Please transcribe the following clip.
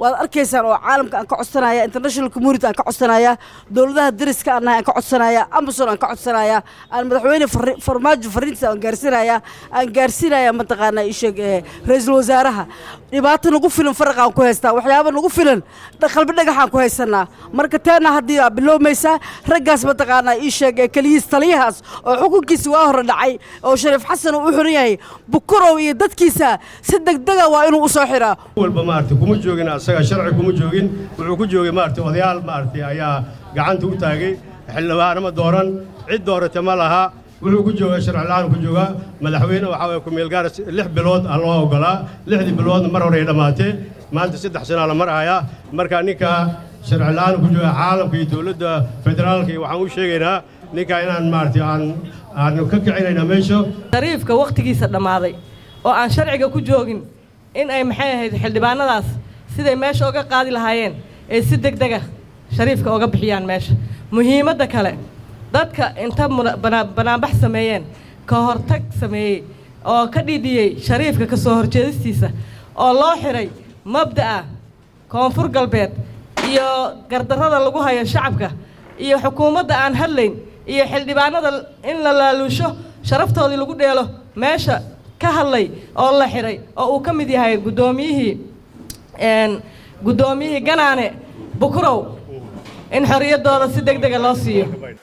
waad arkaysaan oo caalamka aan ka codsanaya international community aan ka codsanaya dowladaha dariska aan nahay aan ka codsanaya amazon aan ka codsanaya aan madaxweyne farri- farmaajo fariintiisa aan gaarsiinaya aan gaarsiinaya mataqaanaa isheeg ee ra-iisul wasaaraha dhibaato nagu filan faraq aan ku haystaa waxyaaba nagu filan dha- qalbi dhagaxaan ku haysanaa marka teena haddii aa bilowmaysaa raggaas mataqaanaa ii sheeg ee keliyiis taliyahaas oo xukunkiisa waa hore dhacay oo shariif xasan uu u xiran yahay bukurow iyo dadkiisa si degdega waa inuu u soo xiraa walba maaragtay kuma joogin asaga sharci kuma joogin wuxuu ku joogay maaragtay odayaal maaragtay ayaa gacanta u taagay xildhibaanama dooran cid doorata ma laha wuxuu ku joogaa sharci la'aan ku joogaa madaxweyne waxaa waye ku-meel gaara lix bilood aa loo ogolaa lixdii biloodna mar hore ay dhammaatee maanta saddex sanaa la marhayaa marka ninka sharci la'aan ku jooga caalamka iyo dowladda federaalka iyo waxaan u sheegaynaa ninka inaan maaragtay aan aan ka kicinayna meesha shariifka wakhtigiisa dhammaaday oo aan sharciga ku joogin in ay maxay ahayd xildhibaanadaas siday meesha uga qaadi lahaayeen ee si deg dega shariifka uga bixiyaan meesha muhiimadda kale dadka inta muna- bana- banaanbax sameeyeen ka hortag sameeyey oo ka dhidhiyey shariifka ka soo horjeedistiisa oo loo xiray mabda'a koonfur galbeed iyo gardarrada lagu hayo shacabka iyo xukuumadda aan hadlayn iyo xildhibaanada in la laaluusho sharaftoodii lagu dheelo meesha ka hadlay oo la xiray oo uu ka mid yahay guddoomiyihii een, guddoomiyihii ganaane bukurow in xorriyaddooda si deg dega loo siiyo